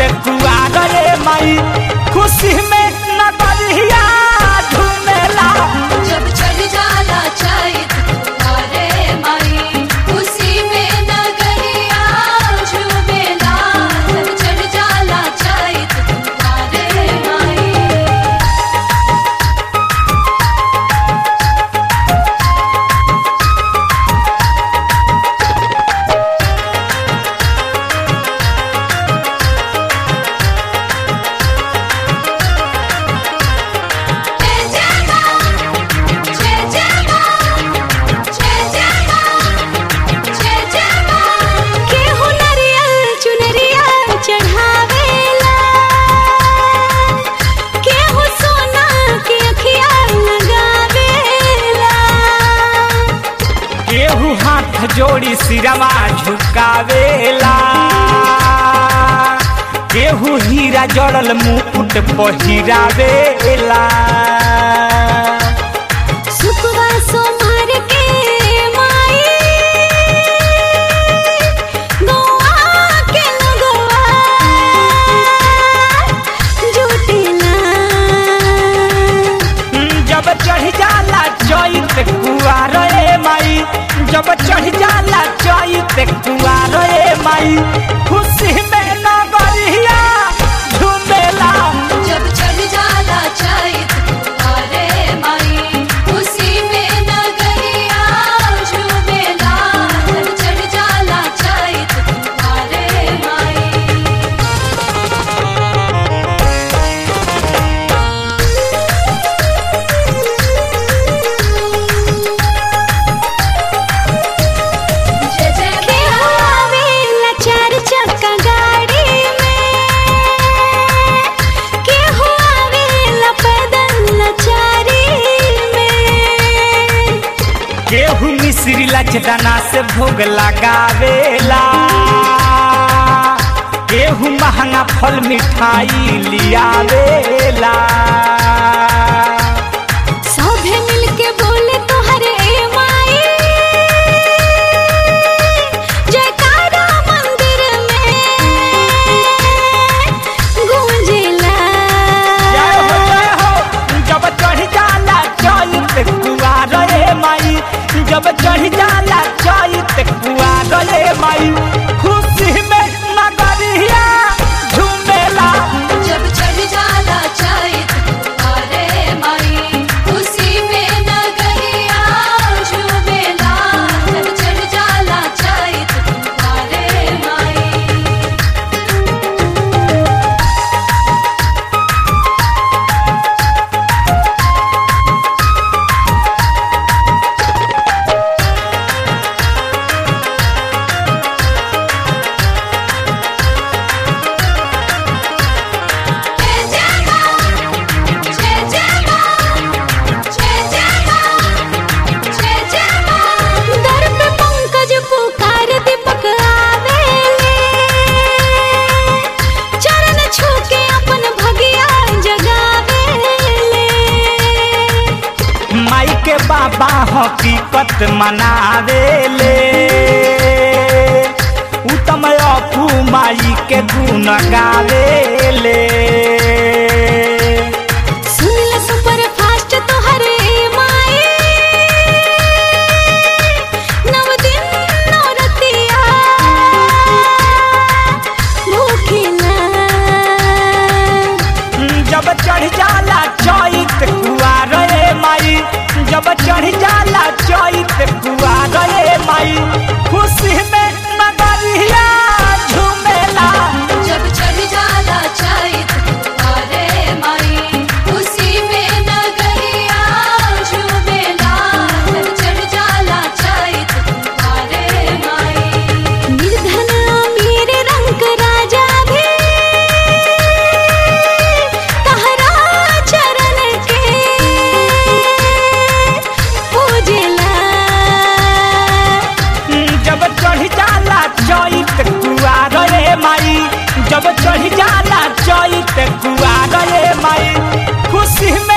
कुआर रे माई खुशी में नगरिया झूमेला जब चढ़ जाला चैत कुआरे माई खुशी में नगरिया झूमेला जब चढ़ जाला चैत कुआरे माई जय जय मां जय जय मां जय जय मां जय जय मां केहू नरियल चुनरिया चढ़ावेला केहू सोना के अखिया लगावेला केहू हाथ जोड़ी सिरवा झुकावेला केहू हीरा जड़ल मुकुट पहिरावेला सुखवा सोमार के माई गौआ के लगवा जुटेला जब चढ़ जाला चैत कुआर रे माई जब चढ़ जाला चैत कुआर रे माई खुशी में नगरिया झूमेला जब चढ़ जाला चैत कुआरे माई खुशी में नगरिया झूमेला जब चढ़ जाला चैत कुआरे माई जय जय के आवेला चार चक्का गाड़ी में के आवेला पैदल लाचारी में केहू मिश्री लचदाना से भोग लगावेला केहू महंगा फल मिठाई लियावेला सभे मिलके बोले तोहरे ए माई जयकारा मंदिर में गूंजेला जय हो जय हो जब चढ़ जाला चैत कुआर रे माई जब चढ़ जाला चैत कुआर रे माई खुशी में नगरिया झूमेला जब चढ़ जाला चैत कुआरे माई खुशी में नगरिया झूमेला जब चढ़ जाला चैत कुआरे माई जय जय मां जय जय मां जय जय मां जय जय मां दर पे पंकज पुकार दीपक आवेले चरण छू के अपन भगिया जगावेले माई के बाबा हकीकत मनावेले उत्तम अपू माई के गुण गावेले सुन ल सुपर फास्ट तोहरे माई नव दिन नौरतिया भूखिला जब चढ़ जाला चैत कुआर रे माई जब चढ़ जाला चैत कुआर रे माई खुशी में नगरिया झूमेला जब चढ़ जाला चैत कुआरे माई खुशी में नगरिया झूमेला जब चढ़ जाला चैत कुआरे माई निर्धन अमीर रंग राजा भी तहरा चरण के पूजेला जब चढ़ जाला चैत कुआर रे माई जब चढ़ जाला चैत कुआर रे माई खुशी में